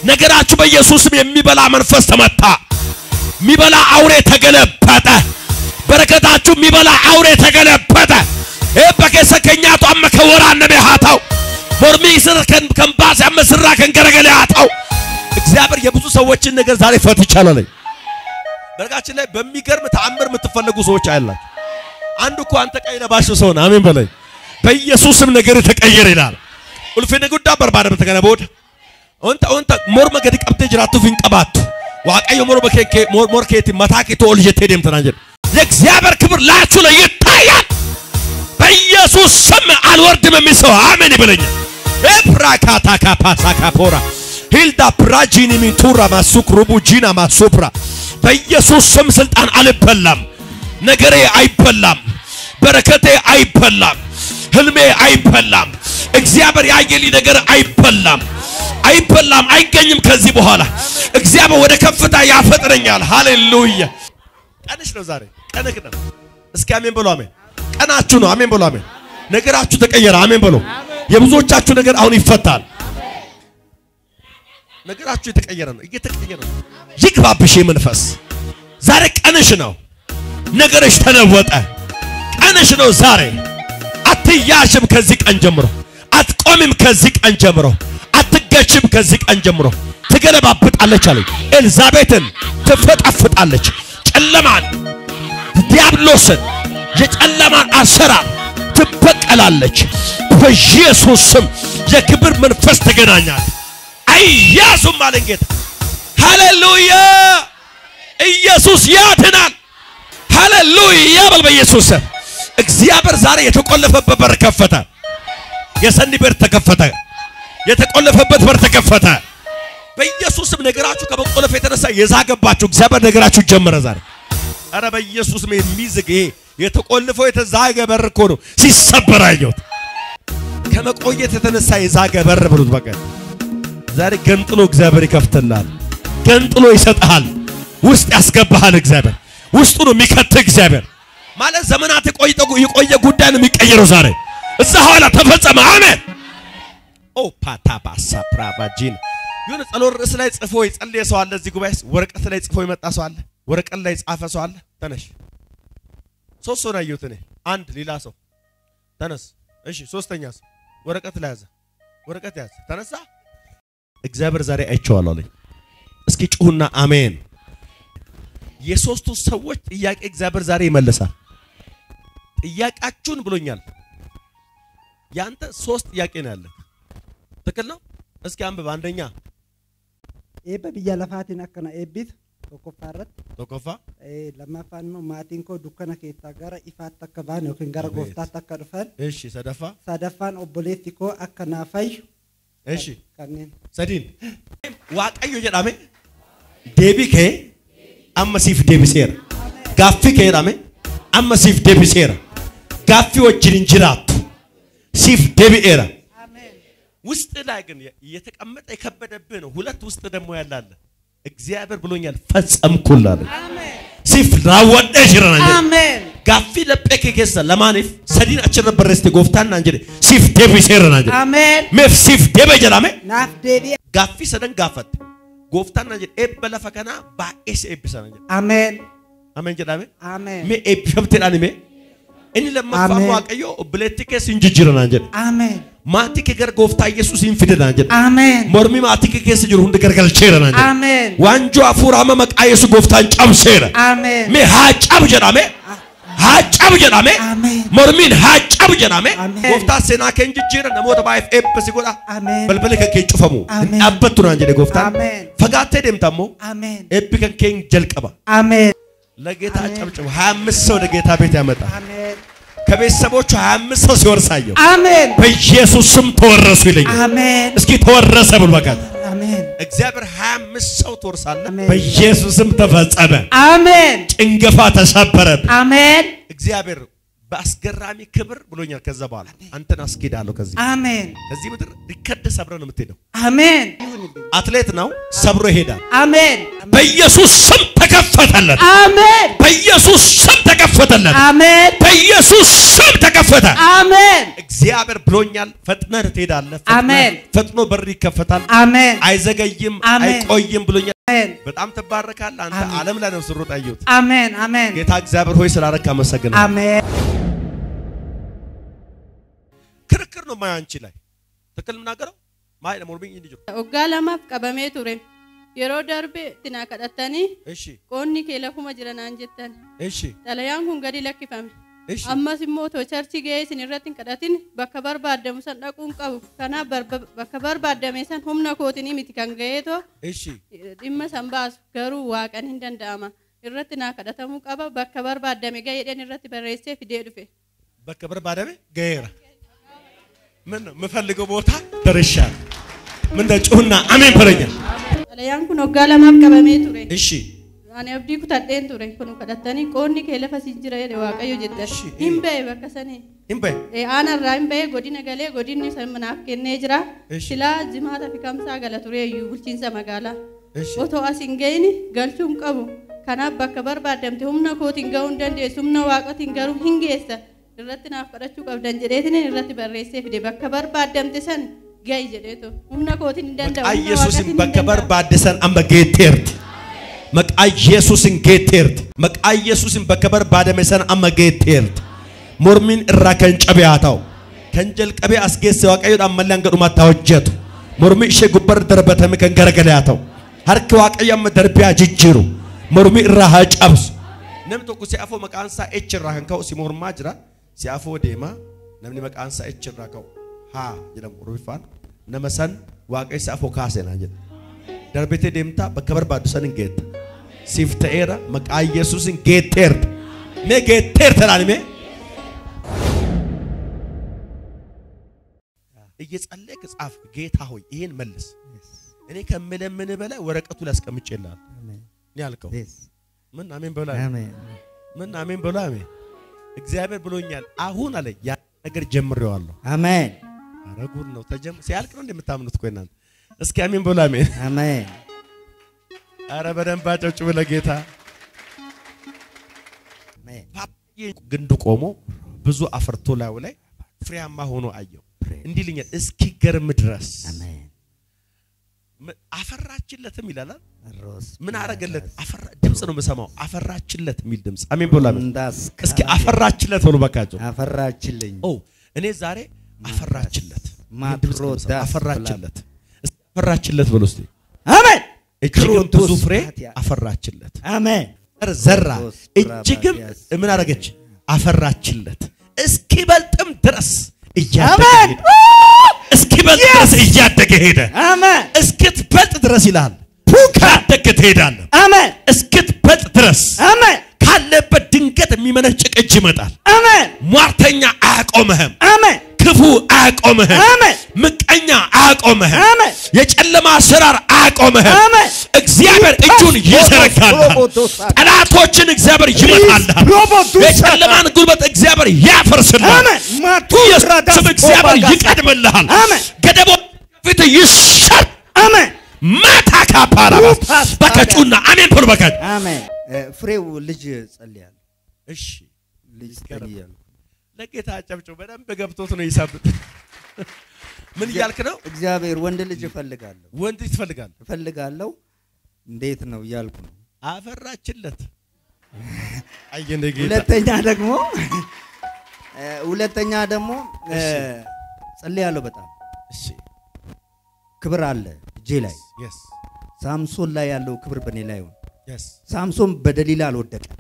ነገራችሁ በኢየሱስም የሚበላ መንፈስ ተመታ። የሚበላ አውሬ ተገለበጠ። በረከታችሁ የሚበላ አውሬ ተገለበጠ። ይህ በኬሰ ከኛቱ አመ ከወራ ነቤ ሃታው ሞርሚ ስር ከንባስ ያመስራ ከንገረገለ ሃታው እግዚአብሔር የብዙ ሰዎችን ነገር ዛሬ ፈት ይቻላል። በረጋችን ላይ በሚገርም ተአምር የምትፈለጉ ሰዎች አያላችሁ። አንዱ እኮ አንተ ቀይ ለባሽ ሰው ነው። አሜን በለኝ። በኢየሱስም ነገር ተቀየረ ይላል። ኡልፊነ ጉዳ በርባደ በተገነ ቦድ ኦንታ ኦንታ ሞርመ ገዲ ቀብቴ ጅራቱ ፊንቀባቱ ዋቀዮ ሞር በከከ ሞር ሞር ከቲ መታቂ ቶል ጀቴ ደም ተናጀ የእግዚአብሔር ክብር ላችሁ ላይ ይታያል። በኢየሱስ ስም አልወርድም የሚል ሰው አሜን ይበለኛል። ኤፕራካታ ካፓሳ ካፖራ ሂልዳ ፕራጂኒ ሚቱራ ማሱክ ሩቡ ጂና ማሱፕራ በኢየሱስ ስም ስልጣን አልበላም። ነገሬ አይበላም። በረከቴ አይበላም። ህልሜ አይበላም። እግዚአብሔር ያየልኝ ነገር አይበላም፣ አይበላም፣ አይገኝም። ከዚህ በኋላ እግዚአብሔር ወደ ከፍታ ያፈጥረኛል። ሃሌሉያ! ቀንሽ ነው ዛሬ፣ ቀንህ ነው። እስኪ አሜን በሉ። አሜን። ቀናችሁ ነው። አሜን በሉ። አሜን። ነገራችሁ ተቀየረ። አሜን በሉ። የብዙዎቻችሁ ነገር አሁን ይፈታል። ነገራችሁ የተቀየረ ነው፣ እየተቀየረ ነው። ይግባብሽ መንፈስ። ዛሬ ቀንሽ ነው። ነገርሽ ተለወጠ። ቀንሽ ነው ዛሬ። አትያሽም ከዚህ ቀን ጀምሮ። አትቆሚም ከዚህ ቀን ጀምሮ። አትገችም ከዚህ ቀን ጀምሮ። ትገለባብጣለች አለኝ። ኤልዛቤትን ትፈጣፍጣለች። ጨለማን፣ ዲያብሎስን፣ የጨለማን አሰራር ትበቀላለች። በኢየሱስ ስም የክብር መንፈስ ተገናኛል። አያዙም አለን ጌታ። ሃሌሉያ! ኢየሱስ ያድናል። ሃሌሉያ በል በኢየሱስ ስም። እግዚአብሔር ዛሬ የተቆለፈበት በር ከፈተ። የሰኒ በር ተከፈተ። የተቆለፈበት በር ተከፈተ። በኢየሱስም ነገራችሁ ከመቆለፍ የተነሳ የዛገባችሁ እግዚአብሔር ነገራችሁ ጀመረ ዛሬ። አረ በኢየሱስም የሚዝግ ይሄ የተቆልፈው የተዛገ በር እኮ ነው ሲሰበር አየሁት። ከመቆየት የተነሳ የዛገ በር ብሉት። በቃ ዛሬ ገንጥሎ እግዚአብሔር ይከፍትልሃል። ገንጥሎ ይሰጥሃል። ውስጥ ያስገባሃል እግዚአብሔር ውስጡ ነው የሚከትህ እግዚአብሔር ማለት ዘመናት የቆየ ጉዳይ ነው የሚቀየረው ዛሬ እዛ ኋላ ተፈጸመ። አሜን። ኦ ፓታባሳ ፕራቫጂን የሆነ ጸሎት ርዕስ ላይ ጽፎ የጸለየ ሰው አለ። እዚህ ጉባኤ ወረቀት ላይ ጽፎ የመጣ ሰው አለ። ወረቀት ላይ ጻፈ ሰው አለ። ተነሽ። ሶስት ሰው ነው ያየሁት እኔ። አንድ ሌላ ሰው ተነስ። እሺ፣ ሶስተኛ ሰው ወረቀት ላይ ያዘ። ወረቀት ያዘ፣ ተነሳ። እግዚአብሔር ዛሬ አይቼዋለሁ አለኝ። እስኪ ጩሁና አሜን። የሶስቱ ሰዎች ጥያቄ እግዚአብሔር ዛሬ ይመልሳል። ጥያቄያችሁን ብሎኛል። ያንተ ሶስት ጥያቄ ነው ያለ። ትክክል ነው። እስኪ አንብብ። አንደኛ Eebba biyya lafaatiin akkana eebbis tokkoffaa irratti ቶኮፋ eh, lammaffaan immoo maatiin koo dukkana keessaa gara ifaatti akka ba'an yookiin gara Abeet. gooftaatti akka dhufan እሺ፣ ሰደፋ sadaffaan obboleessi koo akka naa fayyu እሺ፣ kanneen ሰዲን ዋቀዮ ጀዳሜ ዴቢ ከ አመሲፍ ዴቢሴራ ጋፊ ከ ዳሜ አመሲፍ ዴቢሴራ ጋፊ ወጅን እንጅራቱ ሲፍ ዴቢኤራ ውስጥ ላይ ግን የተቀመጠ የከበደብህ ነው። ሁለት ውስጥ ደግሞ ያላለ እግዚአብሔር ብሎኛል ፈጸምኩላለ ሲፍ ራወደ ጅራና Ameen. gaaffii laphee kee keessa lamaaniif sadiin achirra barreessite gooftaan naan jedhe siif deebiseera naan jedhe Ameen. meef siif deebe jedhame Naaf deebi'e. gaaffii sadan gaafatte gooftaan naan jedhe eebba lafa kanaa baay'ee si eebbisa naan jedhe Ameen. ameen jedhame Ameen. mee eebbifamteedhaan hime inni lammaffaan Ameen. waaqayyo obboleettii keessa hin jijjiira naan jedhe Ameen. maatii kee gara gooftaa yesuus hin fide naan jedhe Ameen. mormii maatii kee keessa jiru hundi gargalcheera naan jedhe Ameen. waanjoo hafuura amma maqaa yesuus gooftaan cabseera Ameen. mee haa cabu jedhame haa cabu jedhame Ameen. mormiin haa cabu jedhame Ameen. gooftaan seenaa kee hin jijjiira namoota baay'eef eebba si godha Ameen. balbala kan kee cufamu hin Ameen. dhaabbattu naan jedhe gooftaan Ameen. fagaattee deemta ammoo Ameen. eebbi kan kee hin jalqaba Ameen. ለጌታ አሜን። ጨብጭቡ ሀያ አምስት ሰው ለጌታ ቤት ያመጣል Ameen. ከቤተሰቦቹ ሀያ አምስት ሰው ሲወርሳየው Ameen. በኢየሱስ ስም ተወረሱ ይለኛል Ameen. እስኪ ተወረሰ ብሎ በቃ Ameen. እግዚአብሔር ሀያ አምስት ሰው ትወርሳለህ አሜን። በኢየሱስ ስም ተፈጸመ Ameen. ጭንገፋ ተሰበረ Ameen. እግዚአብሔር በአስገራሚ ክብር ብሎኛል ከዛ በኋላ አንተን አስጌዳለሁ ከዚህ Ameen. ከዚህ ምድር ሪከርድ ሰብረ ነው የምትሄደው Ameen. አትሌት ነው ሰብሮ ይሄዳል Ameen. በኢየሱስ ስም ተከፈተለት Ameen. በኢየሱስ ስም ተከፈተለት Ameen. በኢየሱስ ስም ተከፈተ Ameen. እግዚአብሔር ብሎኛል። ፈጥነህ ትሄዳለህ። ፈጥነህ- አሜን። ፈጥኖ በር ይከፈታል። አሜን አይዘገይም፣ አሜን። አይቆይም ብሎኛል። አሜን በጣም ትባረካለህ። አንተ አሜን። ዓለም ላይ ነው ስሮጥ ያየሁት። አሜን አሜን ጌታ እግዚአብሔር ሆይ ስላረክ አመሰግናለሁ። አሜን ክርክር ነው ማየው አንቺ ላይ ትክክል የምናገረው ማይ ለሞርቢኝ እንዲጆ Waggaa lamaaf qabamee ture. Yeroo darbe tinaa kadhattanii እሺ qoonni kee lafuma jira naan jettan. እሺ Xalayaan kun gadi lakkifame. እሺ Ammas immoo otoo charchi ga'ee isin irratti hin kadhatin bakka barbaadamu san dhaquun qabu. Kanaaf barba- bakka barbaadame san humna kootinii miti kan ga'eetoo እሺ dhimma san baasu garuu waaqan hin danda'ama. Irratti naa kadhatamuu qaba bakka barbaadame ga'eedhaan irratti barreessee fidee dhufe. በከ በርባደሜ ገየራ ምን ነው የምፈልገው ቦታ ደርሻለሁ። ምን ነው ጩህና አሜን በለኛ። Xalayaan kun waggaa lamaaf qabamee ture. እሺ Ani abdii kutadheen ture kun kadhattanii qoonni kee lafa siin jira jedhe waaqayyo jettan. Ishi, Hin eh. ba'e bakka sanii. እምበይ Eh, Aanarraa hin ba'e godina galee godinni san manaaf kennee jira. Ishi. Silaa jimaata fi kamsaa gala tureeyyuu bulchiinsa magaalaa. እሺ Otoo as hin ga'ini galchuu hin qabu. Kanaaf bakka barbaadamte humna kootiin ga'uu hin dandeessu humna waaqatiin garuu hin geessa. Irratti naaf kadhachuu qabdan jedheetiin irratti barreessee fide bakka barbaadamte san ga'i jedheetu humna kootiin hin danda'u. መቃ humna ኢየሱስን waaqatiin hin በከበር danda'u. ባደሰን አመ ጌቴርት መቃ ኢየሱስን ጌቴርት መቃ ኢየሱስን በከበር ባደመሰን አመ ጌቴርት ሞርሚን እራ ከንጨቢያታው ከንጀል ቀቤ አስጌስ ዋቀዩ አመላን ገዱ ማታወጀቱ ሞርሚ እሸ ጉበር ደርበተም ከንገረገለያተው ሀርክ ዋቀዩ አመ ደርቢያ ጅጅሩ ሞርሚ እራ ሀጨብስ ነም tokko si'afoo maqaan isaa H irraa kan ka'u si mormaa jira si'afoo deema namni maqaan isaa H irraa ka'u haa jedhamu Oromiffaan nama san waaqayyo si'afoo kaase naan jedha darbitee deemtaa bakka barbaaddu san hin geetta siif ta'eera maqaa Yesuus hin geetteerta mee geetteerta laani mee እየጸለይክ ጻፍ ጌታ ሆይ ይሄን መልስ እኔ ከምለምን በላይ ወረቀቱ ላይ አስቀምጬልሃለሁ እኔ ያልከው ምን አሜን በላ አሜን ምን አሜን በላ አሜን እግዚአብሔር ብሎኛል አሁን አለ ያ ነገር ጀምሬዋለሁ አሜን ኧረ ጉድ ነው ተጀም ሲያልቅ ነው እንደምታምኑት እኮ እናንተ እስኪ አሜን በሉ አሜን አሜን ኧረ በደንብ አጨብጭቡ ለጌታ አሜን ፓፓዬ ግንዱ ቆሞ ብዙ አፈርቶ ላዩ ላይ ፍሬያማ ሆኖ አየው እንዲህ ልኛል እስኪገርም ድረስ አሜን ም- አፈራችለትም ይላል ሮስ ምን አረገለት አፈራ ድምፅ ነው የምሰማው አፈራችለት የሚል ድምፅ አሜን በሉ አሜን እንዳስ እስኪ አፈራችለት በሉ በቃቸው አፈራችልኝ ኦ እኔ ዛሬ አፈራችለት ማትሮ ድምፅ ነው የምሰማው። ዳስ አፈራችለት እስኪ አፈራችለት በሉ እስቲ አሜን እጅግም ብዙ ፍሬ ክሮቶስ አፈራችለት አሜን ዘር ዘራ ክሮቶስ እጅግም ብራባዲያስ። ምን አረገች አፈራችለት እስኪበልጥም ድረስ እያደገ አሜን ሄደ እስኪበልጥ ድረስ እያደገ ሄደ አሜን እስክትበልጥ ድረስ ይላል ካደግ ትሄዳለህ አሜን እስክትበልጥ ድረስ አሜን ካለበት ድንገት የሚመነጭቅ እጅ ይመጣል አሜን ሟርተኛ አያቆምህም አሜን ክፉ አያቆምህም አሜን ምቀኛ አያቆምህም አሜን የጨለማ አሰራር አያቆምህም አሜን እግዚአብሔር እጁን ይዘረጋልሃል ሮቦዶሳ- ጠላቶችን እግዚአብሔር ይመታልሃል ሮቦዶሳ- የጨለማን ጉልበት እግዚአብሔር ያፈርስልሃል አሜን ማቱ ኢየሱስ ስም እግዚአብሔር ይቀድምልሃል አሜን ገደቦች ፊት ይሻር አሜን ማታ ካፓራባስ ኡፓስ በከጩና አሜን ብሎ በከጭ አሜን እ፣ ፍሬው ልጅ ጸልያለሁ እሺ ልጅ ይስገረም። ጸልያለሁ ለጌታ ጨብጨው በደንብ ገብቶት ነው ይሳብጥ ምን እያልክ ነው እግዚአብሔር ወንድ ልጅ እፈልጋለሁ ወንድ ትፈልጋል እፈልጋለሁ እንዴት ነው እያልኩ ነው አፈራችለት አየነ ጌታ ሁለተኛ ደግሞ እ፣ ሁለተኛ ደግሞ እ፣ እሺ። ጸልያለሁ በጣም እሺ ክብር አለ እጄ ላይ የስ ሳምሶን ላይ ያለው ክብር በእኔ ላይ ይሁን የስ ሳምሶን በደሊላ አልወደቀም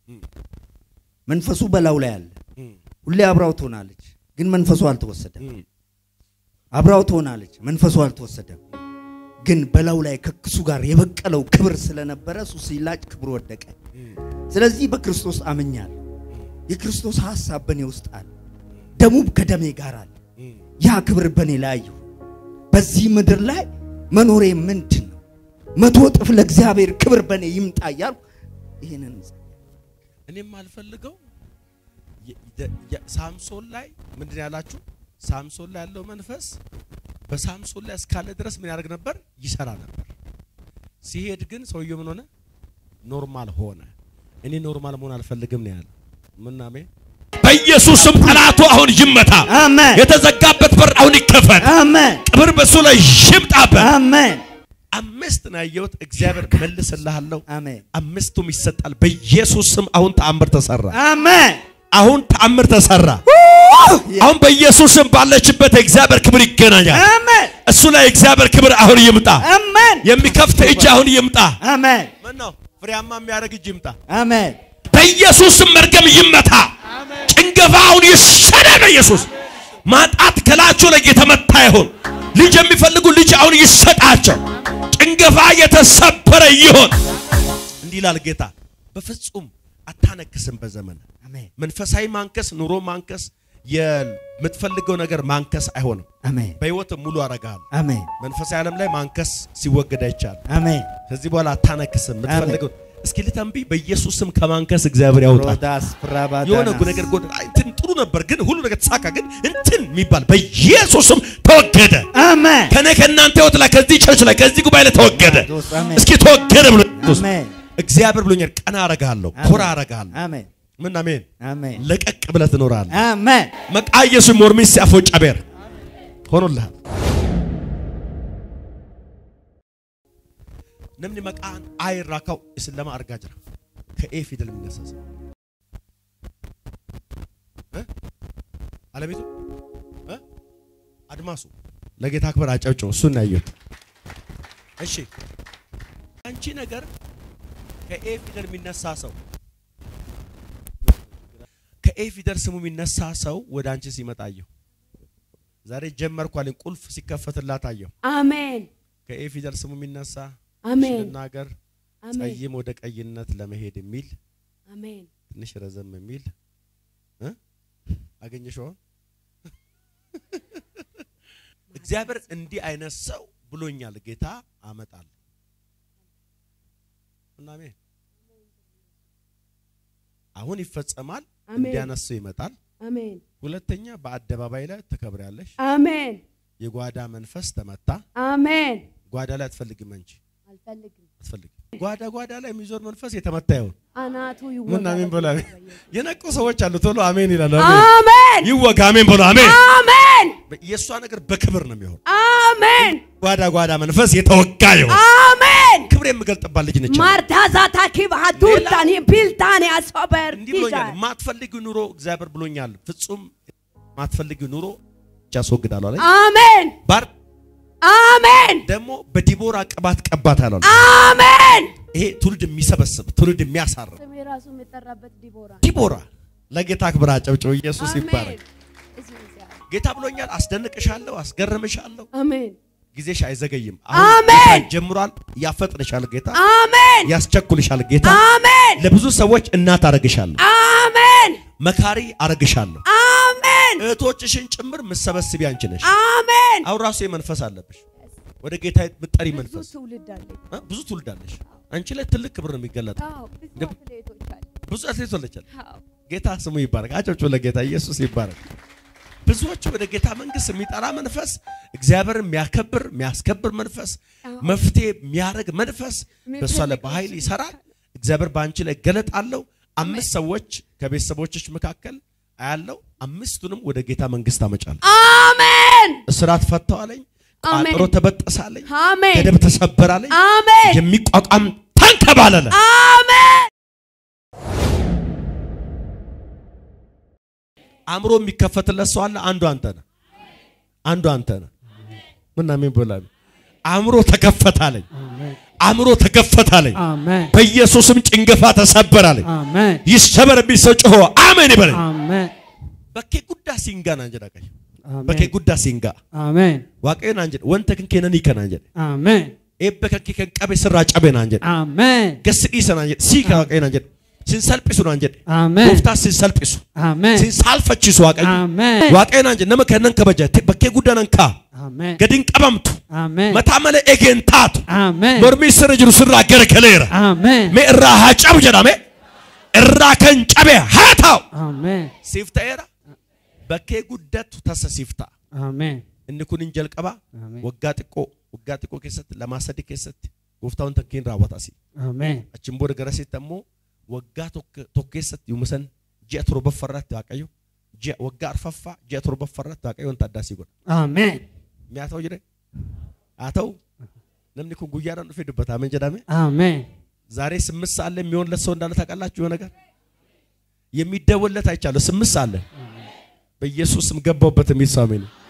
መንፈሱ በላዩ ላይ አለ እም፣ ሁሌ አብራው ትሆናለች ግን መንፈሱ አልተወሰደም እም፣ አብራው ትሆናለች መንፈሱ አልተወሰደም ግን በላዩ ላይ ከክሱ ጋር የበቀለው ክብር ስለነበረ እሱ ሲላጭ ክብር ወደቀ እም፣ ስለዚህ በክርስቶስ አምኛለሁ የክርስቶስ ሐሳብ በእኔ ውስጥ አለ ደሙም ከደሜ ጋር አለ እም። ያ ክብር በእኔ ላይ ይሁን በዚህ ምድር ላይ መኖሬ ምንድን ነው መቶ እጥፍ ለእግዚአብሔር ክብር በእኔ ይምጣ እያልኩ ይህንን እኔም አልፈልገው የ- የ- የ- ሳምሶን ላይ ምንድን ነው ያላችሁ? ሳምሶን ላይ ያለው መንፈስ በሳምሶን ላይ እስካለ ድረስ ምን ያደርግ ነበር? ይሰራ ነበር። ሲሄድ ግን ሰውየው ምን ሆነ? ኖርማል ሆነ። እኔ ኖርማል መሆን አልፈልግም ነው ያለው። ምን አሜን። በኢየሱስ ስም ጠላቱ አሁን ይመታ። አሜን የተዘጋበት በር አሁን ይከፈት። አሜን ክብር በሱ ላይ ይምጣበት። አሜን አምስት ነው ያየሁት። እግዚአብሔር መልስልሃለሁ። አሜን አምስቱም ይሰጣል። በኢየሱስ ስም አሁን ተአምር ተሰራ። አሜን አሁን ተአምር ተሰራ። አሁን በኢየሱስ ስም ባለችበት የእግዚአብሔር ክብር ይገናኛል። አሜን እሱ ላይ የእግዚአብሔር ክብር አሁን ይምጣ። አሜን የሚከፍት እጅ አሁን ይምጣ። አሜን ምን ነው ፍሬያማ የሚያደርግ እጅ ይምጣ። አሜን በኢየሱስ ስም መርገም ይመታ። ጭንገፋ አሁን ይሰደድ። በኢየሱስ ማጣት ከላቸው ላይ የተመታ ይሁን። ልጅ የሚፈልጉ ልጅ አሁን ይሰጣቸው። ጭንገፋ የተሰበረ ይሆን። እንዲህ ይላል ጌታ፣ በፍጹም አታነክስም በዘመን አሜን መንፈሳዊ ማንከስ፣ ኑሮ ማንከስ፣ የምትፈልገው ነገር ማንከስ አይሆንም። አሜን በህይወት ሙሉ አረጋል። አሜን መንፈሳዊ ዓለም ላይ ማንከስ ሲወገድ አይቻልም። አሜን ከዚህ በኋላ አታነክስም። የምትፈልገው እስኪ ልተንብይ፣ በኢየሱስ ስም ከማንከስ እግዚአብሔር ያውጣል። ሮዳስ ፕራባዳና የሆነ ነገር ጎድ አይ፣ እንትን ጥሩ ነበር፣ ግን ሁሉ ነገር ተሳካ፣ ግን እንትን የሚባል በኢየሱስም ተወገደ። አሜን ከኔ ከእናንተ ህይወት ላይ ከዚህ ቸርች ላይ ከዚህ ጉባኤ ላይ ተወገደ። አሜን እስኪ ተወገደ ብሎ ኢየሱስ አሜን እግዚአብሔር ብሎኛል። ቀና አረጋለሁ፣ ኮራ አረጋለሁ። አሜን ምን አሜን። አሜን ለቀቅ ብለህ ትኖራለህ። አሜን መቃ ኢየሱስ ሞርሚስ ሲያፎ ጨቤር ሆኖልሃል። ነምኒ መቃን አይራካው እስለማ አርጋ ጅራ ከኤ ፊደል የሚነሳ ሰው እ? አለቤቱ እ? አድማሱ ለጌታ ክብር አጨብጭቡ። እሱን ነው ያየሁት። እሺ አንቺ ነገር ከኤ ፊደል የሚነሳ ሰው ከኤ ፊደል ስሙ የሚነሳ ሰው ወደ አንቺ ሲመጣ አየሁ። ዛሬ ጀመርኩ አለኝ። ቁልፍ ሲከፈትላት አየሁ። አሜን ከኤ ፊደል ስሙ የሚነሳ አሜን ልናገር አሜን ጸይም ወደ ቀይነት ለመሄድ የሚል አሜን ትንሽ ረዘም የሚል እ? አገኘሽው? እግዚአብሔር እንዲህ አይነት ሰው ብሎኛል ጌታ አመጣለሁ እና አሜን። አሁን ይፈጸማል። አሜን። እንዲያነሱ ይመጣል። አሜን ሁለተኛ በአደባባይ ላይ ትከብሪያለሽ። አሜን የጓዳ መንፈስ ተመታ። አሜን ጓዳ ላይ አትፈልግም እንጂ አልፈልግም አትፈልግም። ጓዳ ጓዳ ላይ የሚዞር መንፈስ የተመታ ይሁን። አናቱ ምን አሜን ይወጋ በሉ። አሜን። የነቁ ሰዎች አሉ። ቶሎ አሜን ይላሉ። አሜን አሜን ይወጋ። አሜን በሉ። አሜን። አሜን የእሷ ነገር በክብር ነው የሚሆን። አሜን ጓዳ ጓዳ መንፈስ የተወጋ ይሁን። አሜን ክብር የምገልጥባት ልጅ ነች። ማርታዛታ ኪባቱታኒ ቢልታኒ አሶበር እንዲህ ብሎኛል። ማትፈልጊው ኑሮ እግዚአብሔር ብሎኛል። ፍጹም ማትፈልጊው ኑሮ ያስወግዳሉ አለ። አሜን ባር አሜን ደግሞ በዲቦራ ቅባት ቀባት አለ። አሜን ይሄ ትውልድ የሚሰበስብ ትውልድ የሚያሳርፍ ስሜ ራሱ የሚጠራበት ዲቦራ ዲቦራ ለጌታ ክብር አጨብጭቡ። ኢየሱስ ይባረክ። አሜን እዚህ እግዚአብሔር። ጌታ ብሎኛል። አስደንቅሻለሁ፣ አስገርምሻለሁ። አሜን ጊዜሽ አይዘገይም። አሜን። ጌታ ጀምሯል። ያፈጥንሻል ጌታ፣ አሜን ያስቸኩልሻል ጌታ። አሜን ለብዙ ሰዎች እናት አረግሻለሁ፣ አሜን መካሪ አረግሻለሁ። አሜን እህቶችሽን ጭምር ምሰበስቢ አንቺ ነሽ። አሜን አሁን ራሱ የመንፈስ አለብሽ፣ ወደ ጌታ ምጠሪ ብዙ መንፈስ ትውልድ አለኝ እ? ብዙ ትውልድ አለሽ። አንቺ ላይ ትልቅ ክብር ነው የሚገለጠው። አዎ ብዙ እንደ- አትሌቶች አሉ ብዙ አትሌት ወለቻል። አዎ ጌታ ስሙ ይባረክ። አጨብጭቡ ለጌታ ኢየሱስ ይባረክ። ብዙዎቹ ወደ ጌታ መንግስት የሚጠራ መንፈስ፣ እግዚአብሔርን የሚያከብር የሚያስከብር መንፈስ፣ መፍትሄ የሚያደርግ መንፈስ በእሷ ላይ በኃይል ይሰራል። እግዚአብሔር በአንቺ ላይ ገለጣለሁ። አምስት ሰዎች ከቤተሰቦችሽ መካከል አያለው። አምስቱንም ወደ ጌታ መንግስት አመጫለሁ። አሜን እስራት ፈተዋለኝ፣ አሜን። ቋጥሮ ተበጠሳለኝ፣ አሜን ገደብ ተሰበራለኝ፣ አሜን የሚቋቋም ተንከባለለ። አሜን አእምሮ የሚከፈትለት ሰው አለ። አንዱ አንተ ነህ። አንዱ አንተ ነህ። ምን አሜን ብላል። አእምሮ ተከፈታለኝ። አእምሮ ተከፈታለኝ። Amen. በኢየሱስም ጭንገፋ ተሰበራለኝ። Amen. ይሰበር የሚል ሰው ጮሆ አሜን ይበለኝ። Amen. በኬ ጉዳ ሲንጋ ናንጀዳ ቀይ Amen. በኬ ጉዳ ሲንጋ Amen. ዋቀዮ ናንጀድ ወንተ ክንኬነን ይከ ናንጀድ Amen. ኤበ ከንኬ ከንቀቤ ስራ ጨቤ ናንጀድ Amen. ገስ ዲሰ ናንጀድ ሲከ ዋቀዮ ናንጀድ ሲንሰልጲሱ ናንጀድ Amen. ጎፍታ ሲንሰልጲሱ Amen. ሲንሳልፈቺሱ ዋቀዮ Amen. ዋቀዮ ናንጀድ ነመ ከነን ከበጀ በኬ ጉዳ ነንካ Amen. ገድን ቀበምቱ Amen. መታመለ ኤጌንታቱ Amen. ሞርሚ ስር ጅሩ ስራ ገረከሌራ Amen. ሜ እራ ሀጨብ ጀዳሜ እራ ከንጨቤ ሀታው Amen. ሲፍተኤራ በኬ ጉደቱ ተሰ ሲፍታ Amen. inni kun hin jalqaba Ameen. waggaa xiqqoo waggaa xiqqoo keessatti lamaa sadii keessatti gooftaan takkiin raawwatasi Amen. achiin booda garasitti ammoo waggaa tokko tokko keessatti yooma san ji'a torbaffarratti waaqayyo ji'a waggaa arfaffaa ji'a torbaffaarratti waaqayyoon taaddaasii godha. Ameen. Mi'a ta'u jedhee haa ta'u namni kun guyyaadhaan dhufee dubbata ameen jedhame Ameen. ዛሬ ስምንት ሰዓት ላይ የሚሆንለት ሰው እንዳለ ታውቃላችሁ። የሆነ ነገር የሚደወልለት አይቻለሁ። ስምንት ሰዓት ላይ በኢየሱስ ስም ገባሁበት የሚል ሰው አሜን።